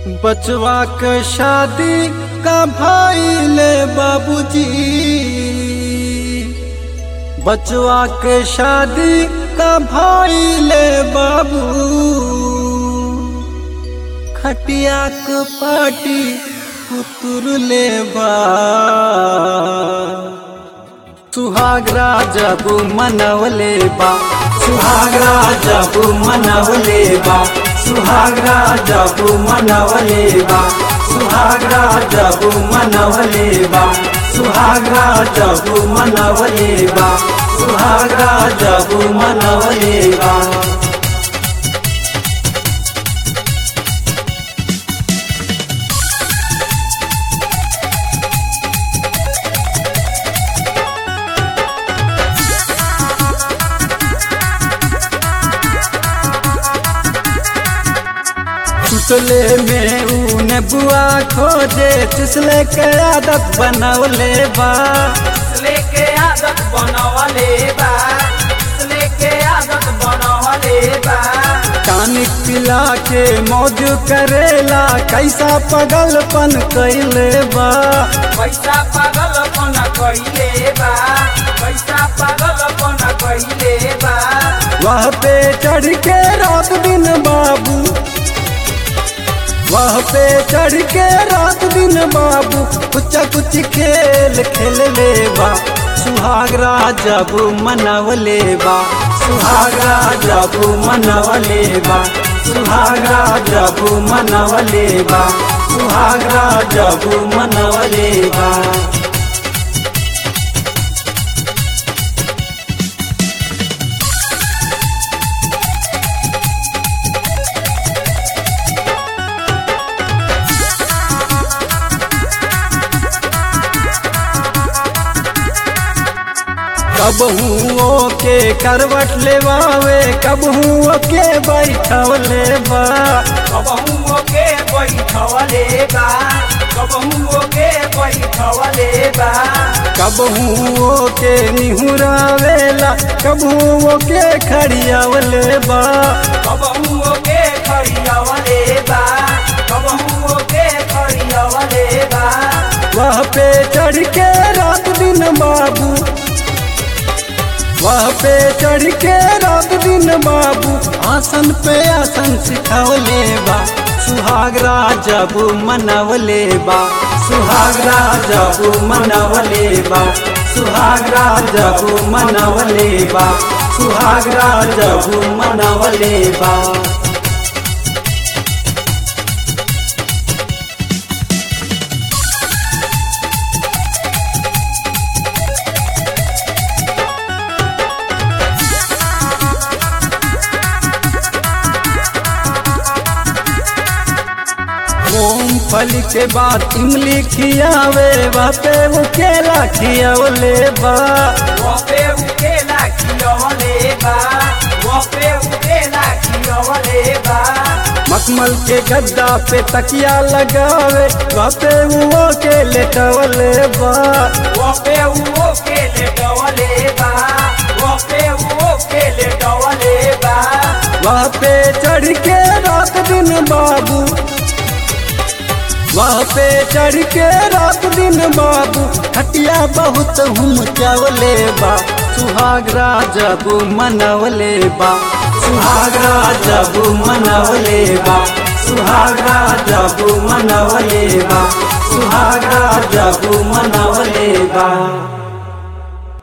बचवा के शादी का भाईले बाबूजी बचवा के शादी का भाईले बाबू खटिया के पाटी पुतुर ले बा सुहागरा जबू मनवले बा सुहागरा जबू मनवले बा सुहागरा जबू मनवले बा सुहागरा जबू मनवले बा सुहागरा जबू मनवले बा सुहागरा जबू मनवले बा सुतले में ऊन बुआ खोजे तिसले के आदत बनवले बा लेके आदत बनवले बा लेके आदत बनवले बा टानिक पिला के मौज करेला कैसा पगलपन कैले बा पैसा पागलपन कइले बा पैसा पागलपन कइले बा वह पे चढ़ के रात दिन बाबू वह पे चढ़ के रात दिन बाबू कुछ कुछ खेल खेल ले बा सुहागरा जब मनवले बा सुहागरा जब मनवले बा सुहागरा जब मनवले बा सुहागरा जब मनवले बा कब हुओ के करवट लेवावे कब हुओ के बैठवले बा कबहू के बैठवले बा कबहू के बैठवले बा कब हुओ के निहुरावेला कब हुओ के खड़ियावले बा कबहू के खड़ियावले बा कबहू के खड़ियावले बा वह पे चढ़ के रात दिन बाबू वह पे चढ़ के रात दिन बाबू आसन पे आसन सिखवले बा सुहागरा जब मनवले बा सुहागरा जब मनवले बा सुहागरा जब मनवले बा सुहागरा जब मनवले बा मूंगफली के बाद इमली खियावे बापे वो केला खियावले बा वपे उकेला खियवले बा वपे उकेला खियवले बा मखमल के गद्दा पे तकिया लगावे बापे वो के लेटवले बा वपे उके लेटवले बा वपे उके लेटवले बा वहाँ पे चढ़ के रात दिन बाबू वहाँ पे चढ़ के रात दिन बाबू खटिया बहुत हम चावले बा सुहागरा जब मनवले बा सुहागरा जब मनवले बा सुहागरा जब मनवले बा सुहागरा जब मनवले बा